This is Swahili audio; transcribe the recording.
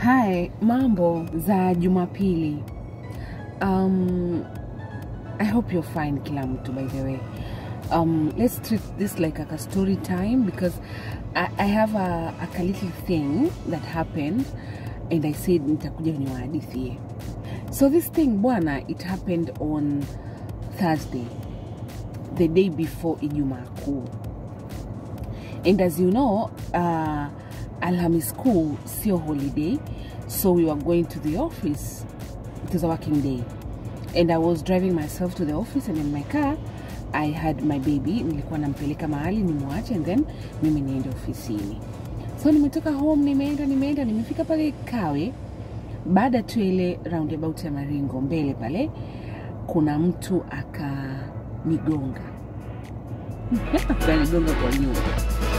Hi, mambo za Jumapili. Um, I hope you're fine kila mtu by the way. Um, let's treat this like a, a story time because I, I have a, a, a little thing that happened and I said nitakuja niwahadithie. So this thing bwana, it happened on Thursday, the day before Ijumaa Kuu. And as you know, uh, Alhamis Kuu sio holiday, so we were going to the office. It was a working day. And I was driving myself to the office and in my car I had my baby, nilikuwa nampeleka mahali nimwache and then mimi niende ofisini. So nimetoka home, nimeenda nimeenda, nimefika pale Kawe. Baada tu ya ile roundabout ya Maringo mbele pale, kuna mtu akanigonga akanigonga kwa nyuma